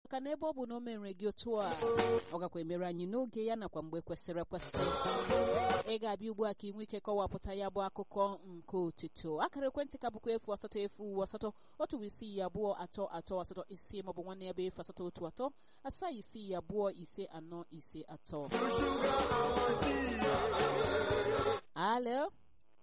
maka na ebe ọ bụ na o mere gị otu a ọ gakwa emere anyị n'oge ya nakwa mgbe kwesịrị ekwesị ị ga-abịa ugbu a ka ị nwee ike kọwapụta ya bụ akụkọ nke otuto akara ekwentị ka bụkwa efu asatọ efu uwe asatọ otu bụ isii abụọ atọ atọ asatọ ise maọbụ nwanne ya bụ efu asatọ otu atọ asaa isii abụọ ise anọ ise atọ alo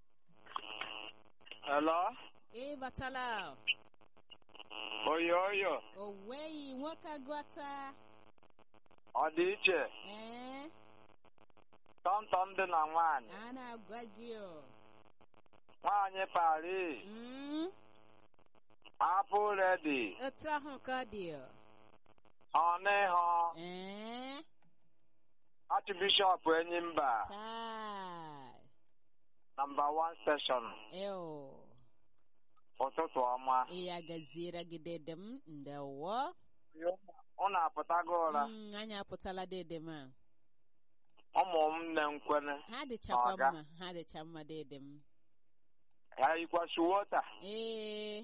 Hello? ị batala Oyo oyo, o nweghị nwoke agụta ọ dị iche, ee tọntọn dị na nwaanyị. a na-agwa gị o Nwaanyị Paris, Mm, apụ redi, otu ahụ ka ọ dị o ọnịhọ, ee Archbishop Enyimba, chai nọmba 1 station, eo ụtụtụ ọma. ya gaziere gị dede m ndewo Unu apụtago ụra, Mm, anyị apụtala dede m a ụmụ m nne nkwene, ha dịchakwa Ọga. mma ha dịcha mma dede m ya yikwasị wota. ee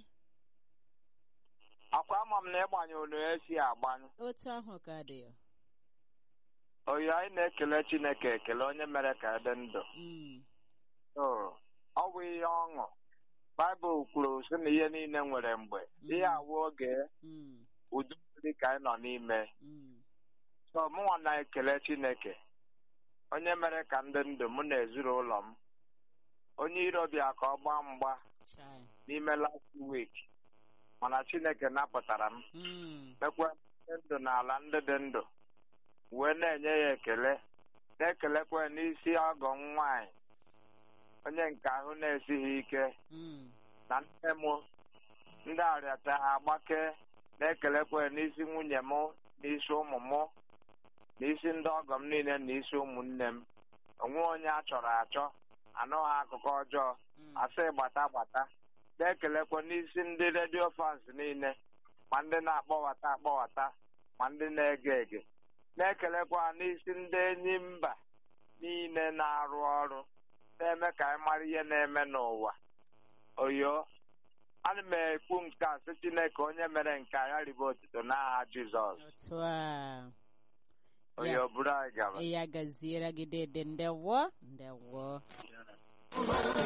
Akwa ama m na ịgbanye unu esi agbanyụ. otu ahụ ka dị o Oyo anyị na-ekele Chineke ekele onye mere ka ede ndụ. Mm, So, ọ bụ ihe ọṅụ. Baịbụl kwuru sị na ihe niile nwere mgbe. Ihe awụ oge mm, udu mmiri ka anyị nọ n'ime. mm. So, mụnwa na-ekele Chineke. Onye mere ka ndị ndụ mụ na ezinụlọ m. Onye iro bịa ka ọ gbaa mgba chai n'ime last week. Mana Chineke napụtara m. Mm, Mekwa ndị ndụ n'ala ndị dị ndụ. Wee na-enye ya ekele. Na-ekelekwa n'isi ọgọ m nwaanyị. Onye nke ahụ na-esighị ike. mm, na nne m ndị arịata agbake na-ekelekwa n'isi nwunye m n'isi ụmụ m n'isi ndị ọgọ m niile na isi ụmụnne m onwe onye a chọrọ achọ anụghị akụkọ ọjọọ mm. asị gbata gbata na-ekelekwa n'isi ndị redio fans niile ma ndị na-akpọwata akpọwata ma ndị na-ege ege na-ekelekwa n'isi ndị enyi mba niile na-arụ ọrụ na-eme ka anyị mara ihe na-eme n'ụwa oyo ana m ekwu nke a sị Chineke onye mere nke a ya ribe otuto n'aha Jizọs otu a oyo buru anyị gaba ya gaziere gị dede ndewo ndewo